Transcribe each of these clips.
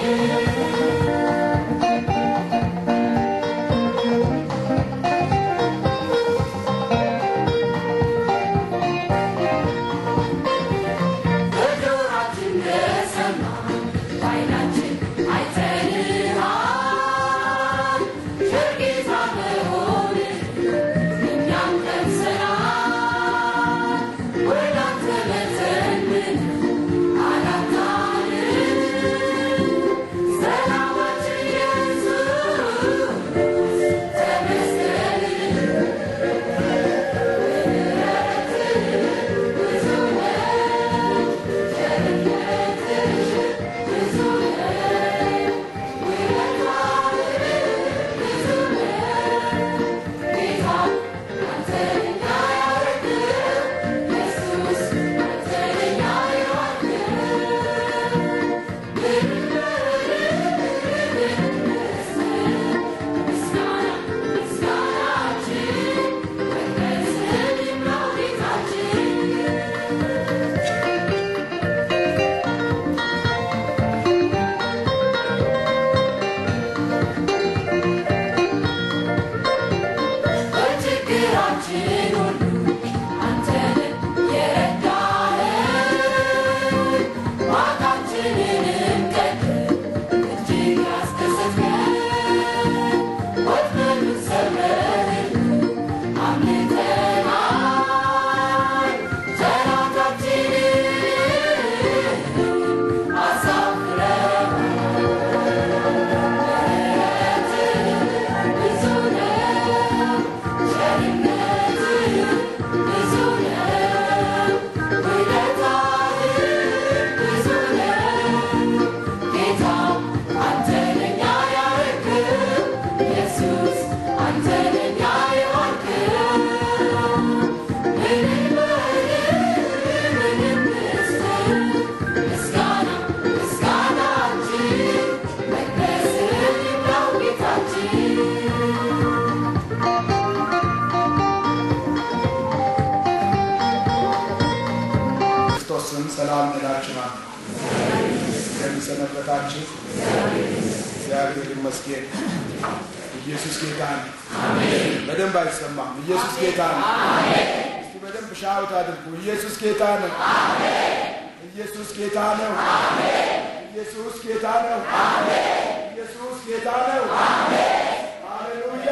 በጆሮአችን እንደሰማን በዓይናችን አይተንሃል። ጌታ መሆንህን እኛም ቀምሰናል። ወደ አንተ መጥተን ምን አላጣንም። ሰላማችን ኢየሱስ ተመስገን። ብዙ ነው በችግራችን ሁሉ አንተን የረዳኸን ማቃችንንም ቀድመህ እጅግ ያስደሰትከን ወጥመዱን ሰብረህልን አምልጠናል ጠላታችንን አሳፍረናል ብዙ ነው ቸርነትህ ብዙ ነው ውለታህ ብዙ ነው ጌታ አንተ ለኛ ያረክው ኢየሱስ አንተ ለኛ የዋልክው ምንም ምንም ምስል ምስጋና ምስጋናችን መቅደስህ ይብላው ጌታችን ክርስቶስ ስም ሰላም እላችኋለሁ። እንደምሰነበታችሁ እግዚአብሔር ይመስገን። ኢየሱስ ጌታ ነው። በደንብ አይሰማም። ኢየሱስ ጌታ ነው። እስቲ በደንብ ሻውት አድርጉ። ኢየሱስ ጌታ ነው። ኢየሱስ ጌታ ነው። ኢየሱስ ጌታ ነው። ኢየሱስ ጌታ ነው። ሃሌሉያ።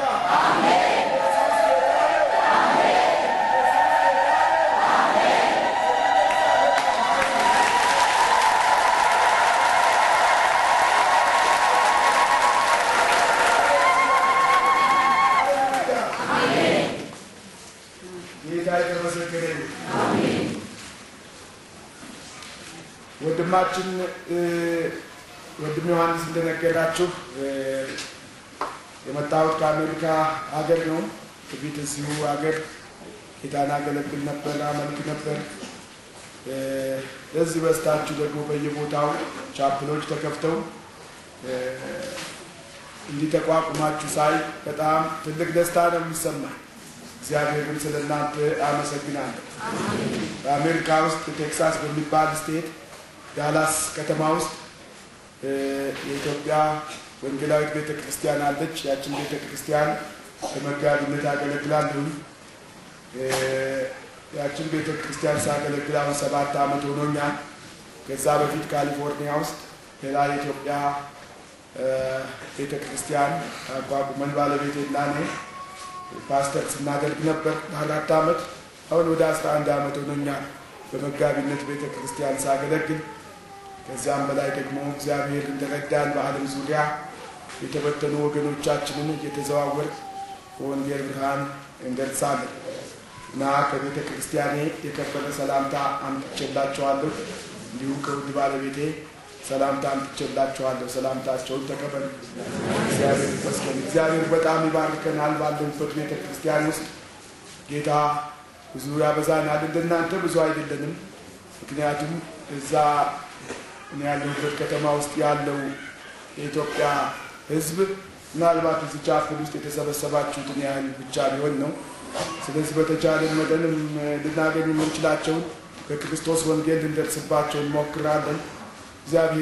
ጌታ የተመሰገነ ይሁን። ወንድማችን እ፣ ወንድም ዮሐንስ እንደነገራችሁ እ፣ የመጣሁት ከአሜሪካ ሀገር ነው። ትቢት እዚሁ ሀገር ጌታን አገለግል ነበር፣ አመልክ ነበር። እ፣ ለዚህ በስታችሁ ደግሞ በየቦታው ቻፕሎች ተከፍተው እ፣ እንዲህ ተቋቁማችሁ ሳይ በጣም ትልቅ ደስታ ነው የሚሰማኝ። እግዚአብሔርን ስለ እናንተ አመሰግናለሁ። በአሜሪካ ውስጥ ቴክሳስ በሚባል ስቴት ዳላስ ከተማ ውስጥ እ፣ የኢትዮጵያ ወንጌላዊት ቤተ ክርስቲያን አለች። ያችን ቤተ ክርስቲያን በመጋቢነት አገለግላለሁ። እ፣ ያችን ቤተ ክርስቲያን ሳገለግል አሁን ሰባት ዓመት ሆኖኛል። ከዛ በፊት ካሊፎርኒያ ውስጥ ሌላ የኢትዮጵያ እ፣ ቤተ ክርስቲያን አቋቁመን ባለቤቴና እኔ ፓስተር ስናደርግ ነበር ለአራት ዓመት። አሁን ወደ አስራ አንድ ዓመት ሆኖኛል በመጋቢነት ቤተ ክርስቲያን ሳገለግል። ከዚያም በላይ ደግሞ እግዚአብሔር እንደረዳን በዓለም ዙሪያ የተበተኑ ወገኖቻችንን እየተዘዋወር በወንጌል ብርሃን እንገልጻለን እና ከቤተ ክርስቲያኔ የከበረ ሰላምታ አምጥቼላችኋለሁ። እንዲሁም ከውድ ባለቤቴ ሰላምታ አምጥቼላችኋለሁ። ሰላምታቸውን ተቀበሉ። እግዚአብሔር ይመስገን። እግዚአብሔር በጣም ይባርከናል። ባለንበት ቤተ ክርስቲያን ውስጥ ጌታ ብዙ ያበዛናል። እንደናንተ ብዙ አይደለንም። ምክንያቱም እዛ እኔ ያለሁበት ከተማ ውስጥ ያለው የኢትዮጵያ ሕዝብ ምናልባት እዚህ ቻፕል ውስጥ የተሰበሰባችሁትን ያህል ብቻ ሊሆን ነው። ስለዚህ በተቻለን መጠንም ልናገኝ የምንችላቸውን ከክርስቶስ ወንጌል ልንደርስባቸው እንሞክራለን። እግዚአብሔር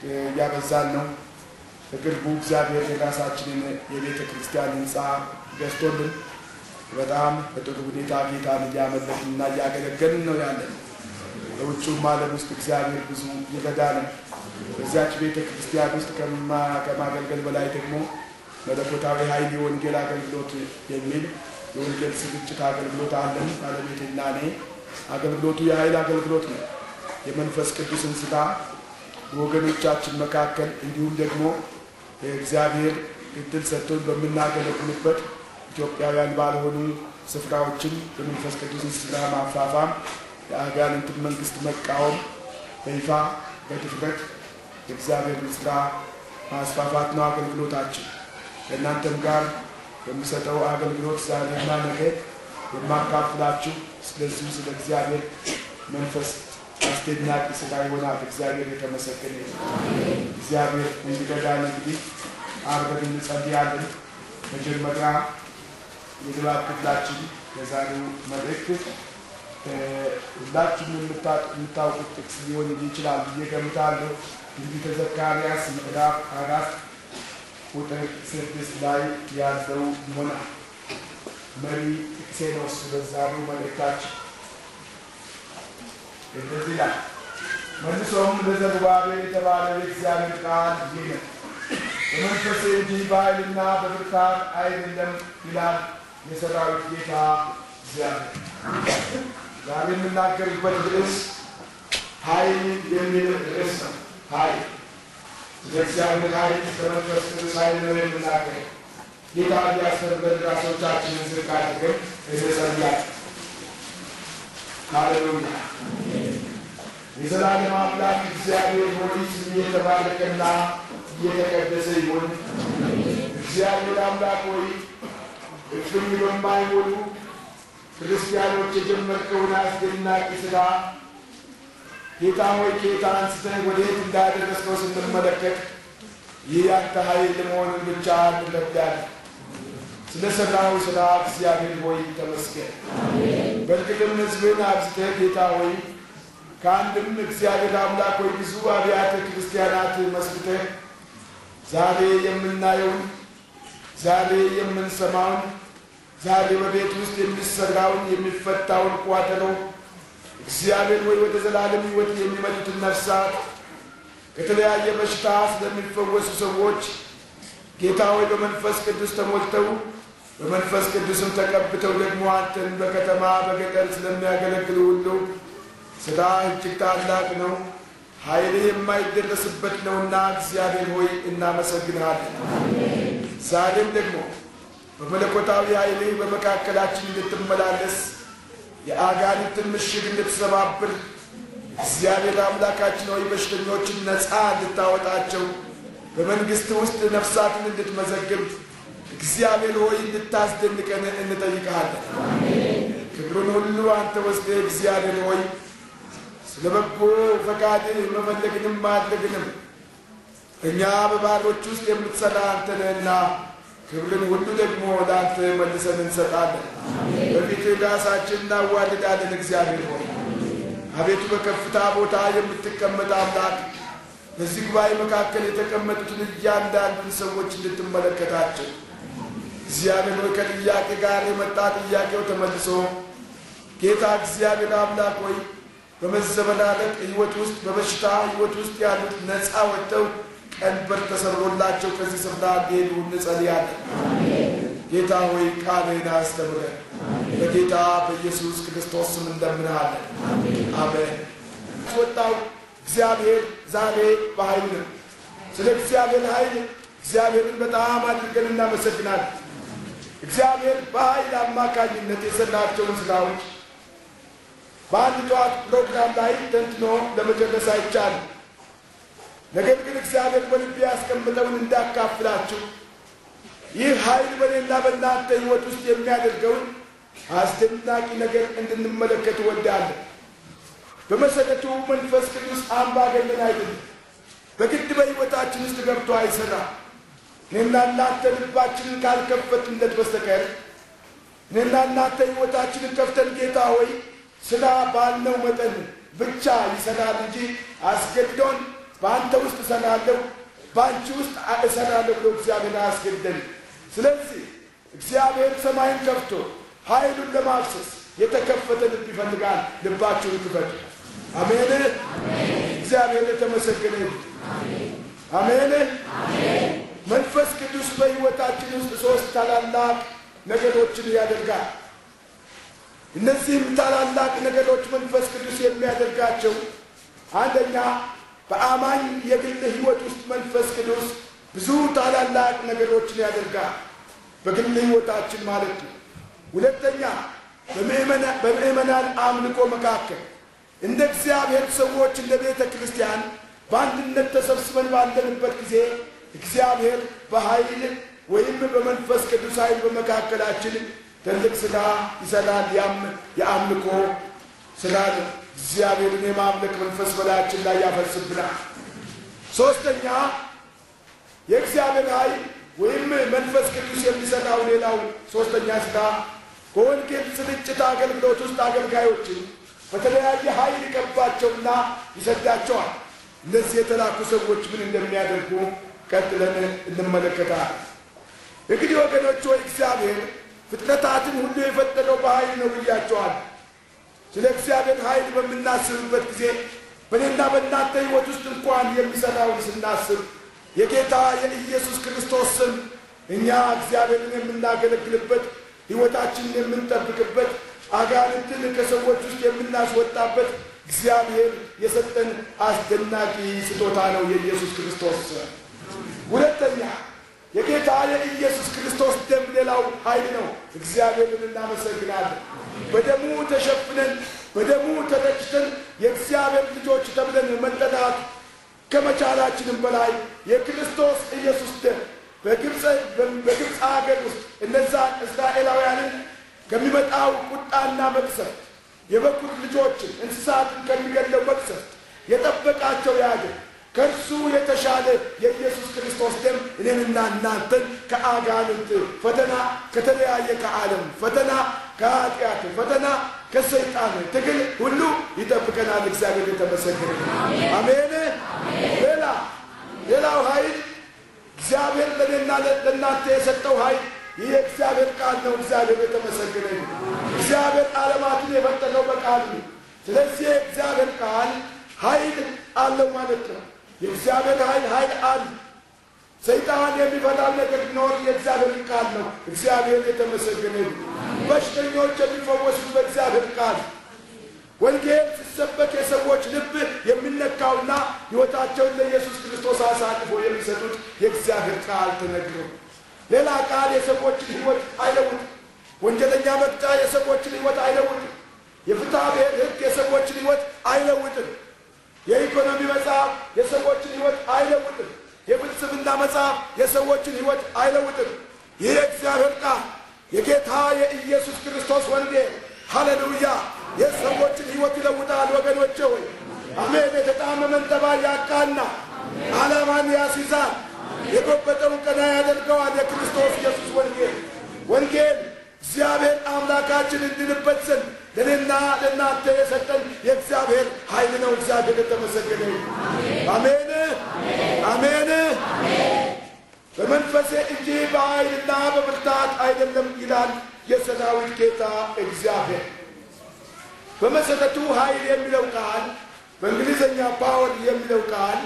እያበዛን ነው። በቅርቡ እግዚአብሔር የራሳችንን የቤተ ክርስቲያን ህንፃ ገዝቶልን በጣም በጥሩ ሁኔታ ጌታን እያመለክን እና እያገለገልን ነው ያለን። በውጭውም ዓለም ውስጥ እግዚአብሔር ብዙ ይረዳንም። በዚያች ቤተ ክርስቲያን ውስጥ ከማገልገል በላይ ደግሞ መለኮታዊ ኃይል የወንጌል አገልግሎት የሚል የወንጌል ስርጭት አገልግሎት አለን። ባለቤቴና እኔ አገልግሎቱ የኃይል አገልግሎት ነው። የመንፈስ ቅዱስን ስራ በወገኖቻችን መካከል እንዲሁም ደግሞ እግዚአብሔር እድል ሰጥቶን በምናገለግልበት ኢትዮጵያውያን ባልሆኑ ስፍራዎችን የመንፈስ ቅዱስን ስራ ማፋፋም፣ የአጋንንትን መንግስት መቃወም በይፋ በድፍረት የእግዚአብሔርን ስራ ማስፋፋት ነው አገልግሎታችን። ከእናንተም ጋር የምሰጠው አገልግሎት ዛሬና ነገ የማካፍላችሁ ስለዚሁ ስለ እግዚአብሔር መንፈስ አስደናቂ ስራ ይሆናል። እግዚአብሔር የተመሰገነ እግዚአብሔር እንዲረዳን እንግዲህ አብረን እንጸልያለን። መጀመሪያ የንባብ ክፍላችን የዛሬው መልእክት ሁላችሁም የምታውቁት ጥቅስ ሊሆን ይችላል ብዬ ገምታለሁ። ትንቢተ ዘካርያስ ምዕራፍ አራት ቁጥር ስድስት ላይ ያለው ይሆናል። መሪ ጥቅሴ ነው እሱ በዛሬው መልእክታችን እንደዚህ ይላል። መልሶም ለዘሩባቤል የተባለ የእግዚአብሔር ቃል ይህ ነው፣ በመንፈሴ እንጂ በኃይልና በብርታት አይደለም ይላል የሰራዊት ጌታ እግዚአብሔር። ዛሬ የምናገርበት ርዕስ ኃይል የሚል ርዕስ ነው። ኃይል የእግዚአብሔር ኃይል በመንፈስ ቅዱስ ኃይል ነው የምናገር። ጌታ እንዲያስተምረን ራሶቻችንን ዝቅ አድርገን እንጸልያለን። ሃሌሉያ። የዘላለም አምላክ እግዚአብሔር ሆይ ስም የተባረከና እየተቀደሰ ይሁን። እግዚአብሔር አምላክ ሆይ እፍኝ በማይሞሉ ክርስቲያኖች የጀመርከውን አስደናቂ ስራ ጌታ ሆይ ጌታ አንስተህ ወዴት እንዳደረስከው ስንመለከት ይህ ያንተ ኃይል መሆኑን ብቻ እንረዳለን። ስለ ሠራው ስራ እግዚአብሔር ሆይ ተመስገን። በእርግጥም ሕዝብን አብዝተህ ጌታ ሆይ ከአንድም እግዚአብሔር አምላክ ሆይ ብዙ አብያተ ክርስቲያናት መስርተህ ዛሬ የምናየውን ዛሬ የምንሰማውን ዛሬ በቤት ውስጥ የሚሰራውን የሚፈታውን ቋጠሮ እግዚአብሔር ወይ ወደ ዘላለም ሕይወት የሚመጡትን ነፍሳት ከተለያየ በሽታ ስለሚፈወሱ ሰዎች ጌታ ሆይ በመንፈስ ቅዱስ ተሞልተው በመንፈስ ቅዱስም ተቀብተው ደግሞ አንተን በከተማ በገጠር ስለሚያገለግሉ ሁሉ ስራ እጅግ ታላቅ ነው፣ ኃይልህ የማይደረስበት ነውና እግዚአብሔር ሆይ እናመሰግንሃለን። ዛሬም ደግሞ በመለኮታዊ ኃይልህ በመካከላችን እንድትመላለስ የአጋንንትን ምሽግ እንድትሰባብር እግዚአብሔር አምላካችን ሆይ በሽተኞችን ነፃ እንድታወጣቸው በመንግሥት ውስጥ ነፍሳትን እንድትመዘግብ እግዚአብሔር ሆይ እንድታስደንቀን እንጠይቀሃለን። ክብሩን ሁሉ አንተ ወስደህ እግዚአብሔር ሆይ ስለ በጎ ፈቃድህ መፈለግንም ማድረግንም እኛ በባሮች ውስጥ የምትሰራ አንተ ነህና ክብርን ሁሉ ደግሞ ለአንተ መልሰን እንሰጣለን። በፊትህ ራሳችን እናዋልዳለን። እግዚአብሔር ሆይ አቤቱ በከፍታ ቦታ የምትቀመጥ አምላክ በዚህ ጉባኤ መካከል የተቀመጡትን እያንዳንዱን ሰዎች እንድትመለከታቸው እግዚአብሔር ሆይ ከጥያቄ ጋር የመጣ ጥያቄው ተመልሶ ጌታ እግዚአብሔር አምላክ ሆይ በመዘበላለቅ ሕይወት ውስጥ በበሽታ ሕይወት ውስጥ ያሉት ነፃ ወጥተው ቀንበር ተሰብሮላቸው ከዚህ ስፍራ እንዲሄዱ እንጸልያለን። ጌታ ሆይ ቃልህን አስተምረን። በጌታ በኢየሱስ ክርስቶስ ስም እንደምንሃለን። አሜን። ወጣው እግዚአብሔር ዛሬ በኃይል ነው። ስለ እግዚአብሔር ኃይል እግዚአብሔርን በጣም አድርገን እናመሰግናለን። እግዚአብሔር በኃይል አማካኝነት የሰራቸውን ስራዎች በአንድ ጠዋት ፕሮግራም ላይ ተንትኖ ለመጨረስ አይቻልም። ነገር ግን እግዚአብሔር በልቤ ያስቀምጠውን እንዳካፍላችሁ ይህ ኃይል በሌላ በእናንተ ሕይወት ውስጥ የሚያደርገውን አስደናቂ ነገር እንድንመለከት እወዳለሁ። በመሰረቱ መንፈስ ቅዱስ አምባገነን አይደለም። በግድ በሕይወታችን ውስጥ ገብቶ አይሰራም። እኔና እናንተ ልባችንን ካልከፈትንለት በስተቀር እኔና እናንተ ሕይወታችንን ከፍተን ጌታ ሆይ ስራ ባልነው መጠን ብቻ ይሰራል እንጂ አስገድዶን በአንተ ውስጥ እሰራለሁ፣ በአንቺ ውስጥ እሰራለሁ ብሎ እግዚአብሔር አያስገደን። ስለዚህ እግዚአብሔር ሰማይን ከፍቶ ኃይሉን ለማፍሰስ የተከፈተ ልብ ይፈልጋል። ልባችሁን ክፈቱ። አሜን። እግዚአብሔር የተመሰገነ ይሁን። አሜን። መንፈስ ቅዱስ በሕይወታችን ውስጥ ሶስት ታላላቅ ነገሮችን ያደርጋል። እነዚህም ታላላቅ ነገሮች መንፈስ ቅዱስ የሚያደርጋቸው አንደኛ በአማኝ የግል ሕይወት ውስጥ መንፈስ ቅዱስ ብዙ ታላላቅ ነገሮችን ያደርጋል። በግል ሕይወታችን ማለት ነው። ሁለተኛ በምእመናን አምልኮ መካከል እንደ እግዚአብሔር ሰዎች እንደ ቤተ ክርስቲያን በአንድነት ተሰብስበን ባለንበት ጊዜ እግዚአብሔር በኃይል ወይም በመንፈስ ቅዱስ ኃይል በመካከላችን ትልቅ ስራ ይሰራል። ያም የአምልኮ ስራ ነው። እግዚአብሔርን የማምለክ መንፈስ በላያችን ላይ ያፈስብናል። ሶስተኛ የእግዚአብሔር ኃይል ወይም መንፈስ ቅዱስ የሚሰራው ሌላው ሶስተኛ ስራ በወንጌል ስርጭት አገልግሎት ውስጥ አገልጋዮችን በተለያየ ኃይል ይቀባቸውና ይሰዳቸዋል። እነዚህ የተላኩ ሰዎች ምን እንደሚያደርጉ ቀጥለን እንመለከታለን። እንግዲህ ወገኖች ሆይ እግዚአብሔር ፍጥረታትን ሁሉ የፈጠረው በኃይል ነው ብያቸዋል። ስለ እግዚአብሔር ኃይል በምናስብበት ጊዜ በእኔና በእናንተ ሕይወት ውስጥ እንኳን የሚሠራውን ስናስብ የጌታ የኢየሱስ ክርስቶስ ስም እኛ እግዚአብሔርን የምናገለግልበት ሕይወታችንን የምንጠብቅበት አጋንንትን ከሰዎች ውስጥ የምናስወጣበት እግዚአብሔር የሰጠን አስደናቂ ስጦታ ነው የኢየሱስ ክርስቶስ ስም። ሁለተኛ የጌታ የኢየሱስ ክርስቶስ ደም ሌላው ኃይል ነው። እግዚአብሔርን እናመሰግናለን። በደሙ ተሸፍነን በደሙ ተረጭተን የእግዚአብሔር ልጆች ተብለን መጠራት ከመቻላችንም በላይ የክርስቶስ ኢየሱስ ደም በግብፅ ሀገር ውስጥ እነዛ እስራኤላውያንን ከሚመጣው ቁጣና መቅሰፍት የበኩር ልጆችን እንስሳትን ከሚገለው መቅሰፍት የጠበቃቸው ያገር ከእርሱ የተሻለ የኢየሱስ ክርስቶስ ደም እኔንና እናንተን ከአጋንንት ፈተና፣ ከተለያየ ከዓለም ፈተና፣ ከኃጢአት ፈተና፣ ከሰይጣን ትግል ሁሉ ይጠብቀናል። እግዚአብሔር የተመሰገነ አሜን። ሌላ ሌላው ኃይል እግዚአብሔር ለእኔና ለእናንተ የሰጠው ኃይል ይህ የእግዚአብሔር ቃል ነው። እግዚአብሔር የተመሰገነ እግዚአብሔር ዓለማትን የፈጠረው በቃል ነው። ስለዚህ የእግዚአብሔር ቃል ኃይል አለው ማለት ነው። የእግዚአብሔር ኃይል ኃይል አለ። ሰይጣን የሚፈታው ነገር ቢኖር የእግዚአብሔር ቃል ነው። እግዚአብሔር የተመሰገነ በሽተኞች የሚፈወሱት በእግዚአብሔር ቃል ወንጌል ሲሰበክ የሰዎች ልብ የሚነካውና ሕይወታቸውን ለኢየሱስ ክርስቶስ አሳልፎ የሚሰጡት የእግዚአብሔር ቃል ተነግሮ ሌላ ቃል የሰዎችን ሕይወት አይለውጥም። ወንጀለኛ መቅጫ የሰዎችን ሕይወት አይለውጥም። የፍትሐ ብሔር ሕግ የሰዎችን ሕይወት አይለውጥም። የኢኮኖሚ መጽሐፍ የሰዎችን ሕይወት አይለውጥም። የፍልስፍና መጽሐፍ የሰዎችን ሕይወት አይለውጥም። ይህ የእግዚአብሔር ቃል የጌታ የኢየሱስ ክርስቶስ ወንጌል ሃሌሉያ የሰዎችን ሕይወት ይለውጣል። ወገኖቼ ሆይ አሜን። የተጣመመን ጠባይ ያቃና ዓላማን ያስይዛል። የጎበጠውን ቀና ያደርገዋል። የክርስቶስ ኢየሱስ ወንጌል ወንጌል እግዚአብሔር አምላካችን እንድንበት ዘንድ ለእኔና ለእናንተ የሰጠን የእግዚአብሔር ኃይል ነው። እግዚአብሔር የተመሰገነ አሜን አሜን። በመንፈሴ እንጂ በኃይልና በብርታት አይደለም ይላል የሰራዊት ጌታ እግዚአብሔር። በመሰረቱ ኃይል የሚለው ቃል በእንግሊዝኛ ፓወር የሚለው ቃል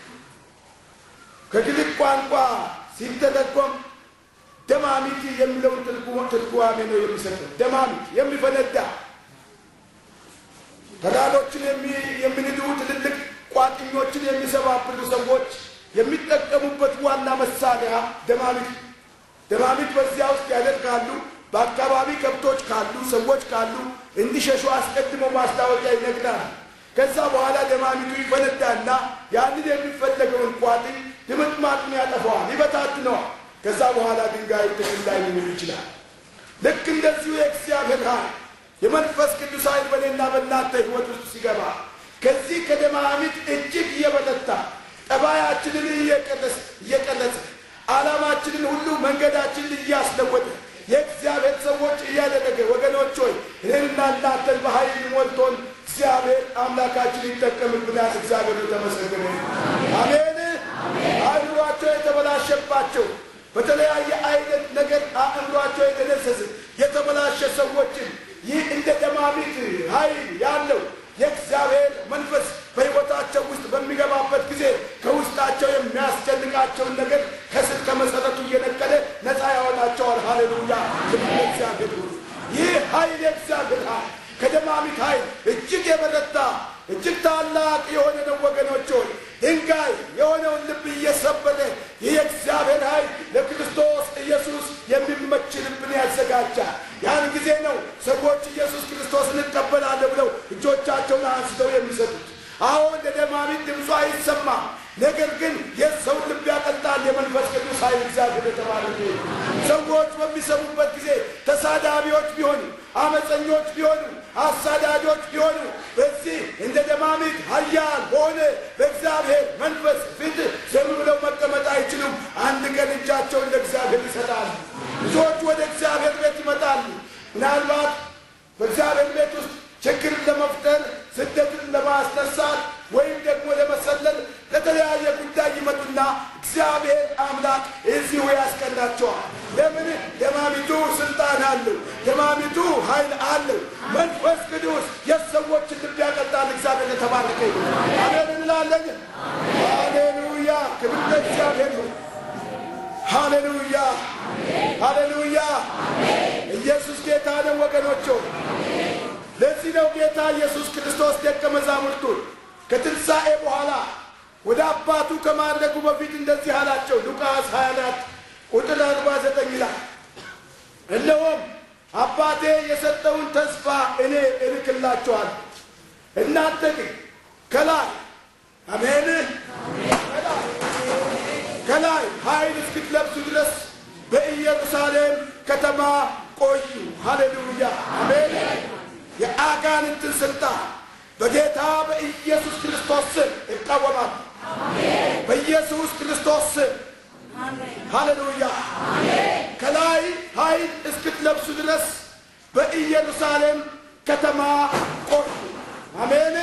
ከግሪክ ቋንቋ ሲተረጎም ደማሚት የሚለውን ትርጓሜ ነው የሚሰጠው። ደማሚት የሚፈነዳ ተራሮችን የሚንዱ ትልልቅ ቋጥኞችን የሚሰባብሩ ሰዎች የሚጠቀሙበት ዋና መሳሪያ ደማሚት። ደማሚት በዚያ ውስጥ ያደርጋሉ። በአካባቢ ከብቶች ካሉ ሰዎች ካሉ እንዲሸሹ አስቀድሞ ማስታወቂያ ይነግራል። ከዛ በኋላ ደማሚቱ ይፈነዳና ያንን የሚፈለገውን ቋጥኝ ድምጥማጡን ያጠፋዋል፣ ይበታትነዋል። ከዛ በኋላ ድንጋዩ ጥቅም ላይ ሊውል ይችላል። ልክ እንደዚሁ የእግዚአብሔር ኃይል የመንፈስ ቅዱስ ኃይል በእኔና በእናንተ ሕይወት ውስጥ ሲገባ ከዚህ ከደማሚት እጅግ እየበረታ ጠባያችንን እየቀረጸ ዓላማችንን ሁሉ መንገዳችንን እያስለወጠ የእግዚአብሔር ሰዎች እያደረገ ወገኖች ሆይ እኔንና እናንተን በኃይል ሞልቶን እግዚአብሔር አምላካችን ይጠቀምብናል። እግዚአብሔር የተመሰገነ ይሁን። አሜን። አእምሯቸው የተበላሸባቸው በተለያየ አይነት ነገር አእምሯቸው የተደሰሰ የተበላሸ ሰዎችን ይህ እንደ ደማሚት ኃይል ያለው የእግዚአብሔር መንፈስ በሕይወታቸው ውስጥ በሚገባበት ጊዜ ከውስጣቸው የሚያስጨንቃቸውን ነገር ከስር ከመሰረቱ እየነቀለ ነፃ ያወጣቸዋል። ሃሌሉያ! ክብር ለእግዚአብሔር ይሁን። ይህ ኃይል የእግዚአብሔር ኃይል ከደማሚት ኃይል እጅግ የበረታ እጅግ ታላቅ የሆነ ነው ወገኖች ሆይ ድንጋይ የሆነውን ልብ እየሰበረ ይህ የእግዚአብሔር ኃይል ለክርስቶስ ኢየሱስ የሚመች ልብን ያዘጋጃል። ያን ጊዜ ነው ሰዎች ኢየሱስ ክርስቶስን እንቀበላለን ብለው እጆቻቸውን አንስተው የሚሰጡት። አሁን እንደ ደማሚት ድምፁ አይሰማም። ነገር ግን የሰውን ልብ ያቀልጣል የመንፈስ ቅዱስ ኃይል እግዚአብሔር የተባለ ሰዎች በሚሰሙበት ጊዜ ተሳዳቢዎች ቢሆኑ፣ አመፀኞች ቢሆኑ፣ አሳዳጆች ቢሆኑ በዚህ እንደ ደማሚት ኃያል በሆነ በእግዚአብሔር መንፈስ ፊት ዝም ብለው መቀመጥ አይችሉም። አንድ ቀን እጃቸውን ለእግዚአብሔር ይሰጣሉ። ብዙዎች ወደ እግዚአብሔር ቤት ይመጣሉ። ምናልባት በእግዚአብሔር ቤት ውስጥ ችግርን ለመፍጠር ስደትን ለማስነሳት ወይም ደግሞ ለመሰለል ለተለያየ ጉዳይ ይመጡና እግዚአብሔር አምላክ እዚሁ ያስቀናቸዋል። ለምን? ደማሚቱ ስልጣን አለው። ደማሚቱ ኃይል አለው። መንፈስ ቅዱስ የሰዎችን ልብ ያቀልጣል። እግዚአብሔር የተባረከ ይሁን። አሜን እንላለን። ሃሌሉያ! ክብር ለእግዚአብሔር ይሁን። ሃሌሉያ! ሃሌሉያ! ኢየሱስ ጌታ ነው ወገኖች። ለዚህ ነው ጌታ ኢየሱስ ክርስቶስ ደቀ መዛሙርቱን ከትንሣኤ በኋላ ወደ አባቱ ከማድረጉ በፊት እንደዚህ አላቸው። ሉቃስ 24 ቁጥር 49 ይላል፣ እነሆም አባቴ የሰጠውን ተስፋ እኔ እልክላችኋለሁ። እናንተ ግን ከላይ አሜን፣ ከላይ ኃይል እስክትለብሱ ድረስ በኢየሩሳሌም ከተማ ቆዩ። ሃሌሉያ አሜን። የአጋንንትን ስልጣን በጌታ በኢየሱስ ክርስቶስ ስም ይቃወማል። በኢየሱስ ክርስቶስ ስም ሃሌሉያ። ከላይ ኃይል እስክትለብሱ ድረስ በኢየሩሳሌም ከተማ ቆዩ። አሜን።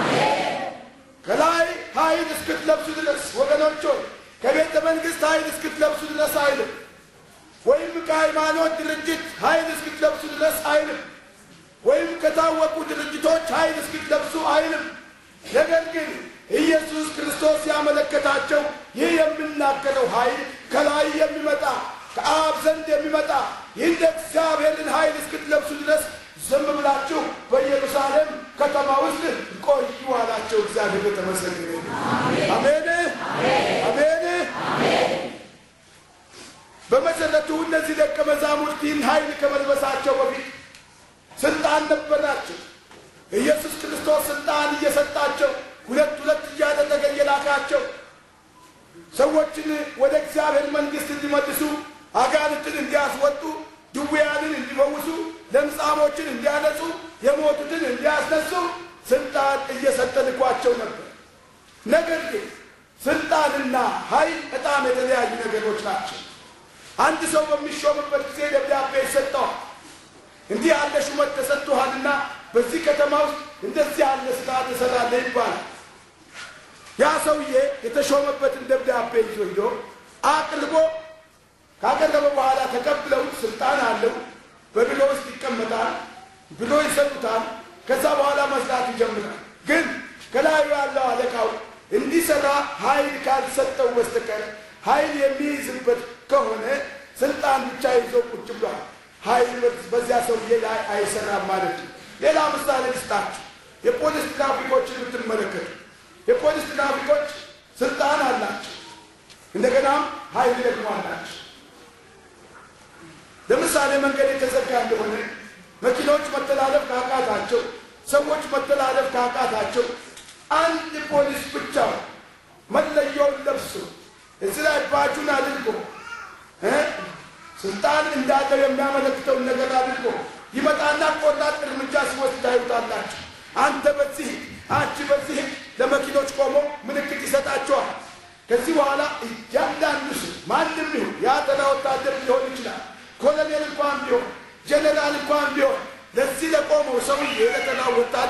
ከላይ ኃይል እስክትለብሱ ድረስ ወገኖች ሆይ ከቤተ መንግሥት ኃይል እስክትለብሱ ድረስ አይልም። ወይም ከሃይማኖት ድርጅት ኃይል እስክትለብሱ ድረስ አይልም። ወይም ከታወቁ ድርጅቶች ኃይል እስክትለብሱ አይልም። ነገር ግን ኢየሱስ ክርስቶስ ያመለከታቸው ይህ የምናገረው ኃይል ከላይ የሚመጣ ከአብ ዘንድ የሚመጣ ይህን እግዚአብሔርን ኃይል እስክትለብሱ ድረስ ዝም ብላችሁ በኢየሩሳሌም ከተማ ውስጥ ቆዩ አላቸው። እግዚአብሔር የተመሰገነ ይሁን። አሜን አሜን። በመሰረቱ እነዚህ ደቀ መዛሙርት ይህን ኃይል ከመልበሳቸው በፊት ስልጣን ነበራቸው። ኢየሱስ ክርስቶስ ስልጣን እየሰጣቸው ሁለት ሁለት እያደረገ እየላካቸው ሰዎችን ወደ እግዚአብሔር መንግሥት እንዲመልሱ፣ አጋንንትን እንዲያስወጡ፣ ድውያንን እንዲፈውሱ፣ ለምጻሞችን እንዲያነጹ፣ የሞቱትን እንዲያስነሱ ስልጣን እየሰጠ ልኳቸው ነበር። ነገር ግን ስልጣንና ኃይል በጣም የተለያዩ ነገሮች ናቸው። አንድ ሰው በሚሾምበት ጊዜ ደብዳቤ ይሰጠዋል። እንዲህ ያለ ሹመት ተሰጥቶሃልና በዚህ ከተማ ውስጥ እንደዚህ ያለ ስራ ትሰራለህ ይባላል። ያ ሰውዬ የተሾመበትን ደብዳቤ ይዞ ሂዶ አቅርቦ ካቀረበ በኋላ ተቀብለውት ስልጣን አለው በቢሮ ውስጥ ይቀመጣል። ቢሮ ይሰጡታል። ከዛ በኋላ መስራት ይጀምራል። ግን ከላዩ ያለው አለቃው እንዲሰራ ኃይል ካልሰጠው በስተቀር ኃይል የሚይዝበት ከሆነ ስልጣን ብቻ ይዞ ቁጭ ብሏል። ኃይል በዚያ ሰውዬ ላይ አይሰራም ማለት ነው። ሌላ ምሳሌ ልስጣችሁ። የፖሊስ ትራፊኮችን ብትመለከቱ የፖሊስ ትራፊኮች ስልጣን አላቸው፣ እንደገናም ኃይል ደግሞ አላቸው። ለምሳሌ መንገድ የተዘጋ እንደሆነ መኪኖች መተላለፍ ካቃታቸው፣ ሰዎች መተላለፍ ካቃታቸው አንድ ፖሊስ ብቻው መለያውን ለብሶ እዚህ ላይ ባጁን አድርጎ ስልጣን እንዳለው የሚያመለክተውን ነገር አድርጎ ይመጣና ቆራጥ እርምጃ ሲወስድ ታዩታላችሁ። አንተ በዚህ አንቺ በዚህ ለመኪኖች ቆሞ ምልክት ይሰጣቸዋል። ከዚህ በኋላ እያንዳንዱ ሰው ማንም ይሁን የአጠና ወታደር ሊሆን ይችላል፣ ኮሎኔል እንኳን ቢሆን ጀኔራል እንኳን ቢሆን ለዚህ ለቆመው ሰውዬ ለተራው ወታደር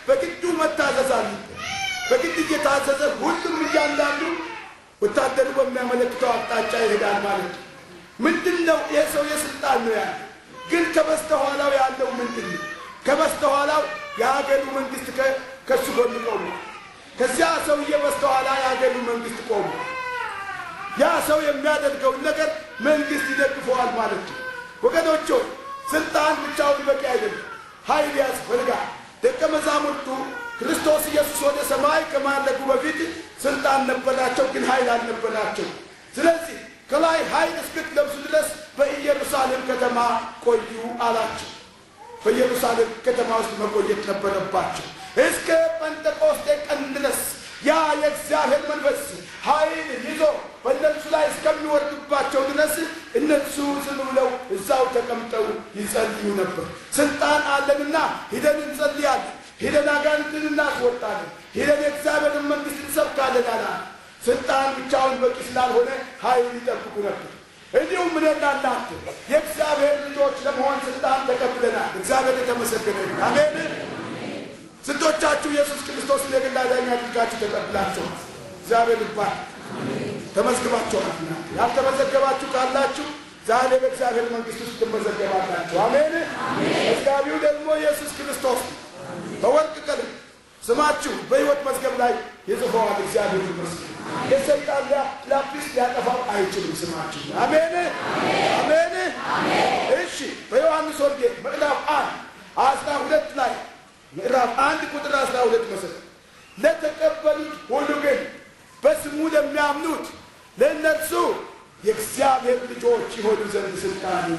በግዱ መታዘዝ አለበት። በግድ እየታዘዘ ሁሉም እያንዳንዱ ወታደሩ በሚያመለክተው አቅጣጫ ይሄዳል ማለት ነው። ምንድን ነው ይህ ሰው የስልጣን ነው ያለ፣ ግን ከበስተኋላው ያለው ምንድን ነው? ከበስተኋላው የሀገሩ መንግስት ከእሱ ጎን ቆሙ። ከዚያ ሰውዬ በስተኋላ የሀገሩ መንግስት ቆሙ። ያ ሰው የሚያደርገውን ነገር መንግስት ይደግፈዋል ማለት ነው። ወገኖች ሆይ ስልጣን ብቻውን በቂ አይደለም፣ ኃይል ያስፈልጋል። ደቀ መዛሙርቱ ክርስቶስ ኢየሱስ ወደ ሰማይ ከማለጉ በፊት ስልጣን ነበራቸው፣ ግን ኃይል አልነበራቸው። ስለዚህ ከላይ ኃይል እስክትለብሱ ድረስ በኢየሩሳሌም ከተማ ቆዩ አላቸው። በኢየሩሳሌም ከተማ ውስጥ መቆየት ነበረባቸው እስከ ጴንጠቆስጤ ቀን ድረስ ያ የእግዚአብሔር መንፈስ ኃይል ይዞ በእነሱ ላይ እስከሚወርድባቸው ድረስ እነሱ ዝም ብለው እዛው ተቀምጠው ይጸልዩ ነበር። ስልጣን አለንና ሂደን እንጸልያለን፣ ሂደን አጋንንትን እናስወጣለን፣ ሂደን የእግዚአብሔርን መንግስት እንሰብካለን አላ ስልጣን ብቻውን በቂ ስላልሆነ ኃይል ይጠብቁ ነበር። እንዲሁም እኔና እናንተ የእግዚአብሔር ልጆች ለመሆን ስልጣን ተቀብለናል። እግዚአብሔር የተመሰገነ ይሁን። አሜን። ስንቶቻችሁ ኢየሱስ ክርስቶስን የግል አዳኝ አድርጋችሁ ተቀብላችኋል? እግዚአብሔር ይባል። ተመዝግባችኋል። ያልተመዘገባችሁ ካላችሁ ዛሬ በእግዚአብሔር መንግስት ውስጥ ትመዘገባላችሁ። አሜን። መዝጋቢው ደግሞ ኢየሱስ ክርስቶስ በወርቅ ቀለም ስማችሁ በሕይወት መዝገብ ላይ ይጽፈዋል። እግዚአብሔር ይመስገን። የሰይጣን ላጲስ ሊያጠፋው አይችልም ስማችሁ። አሜን አሜን። እሺ በዮሐንስ ወንጌል ምዕራፍ አንድ አስራ ሁለት ላይ ምዕራፍ አንድ ቁጥር አስራ ሁለት መሰረት ለተቀበሉት ሁሉ ግን በስሙ ለሚያምኑት ለእነርሱ የእግዚአብሔር ልጆች የሆኑ ዘንድ ስልጣን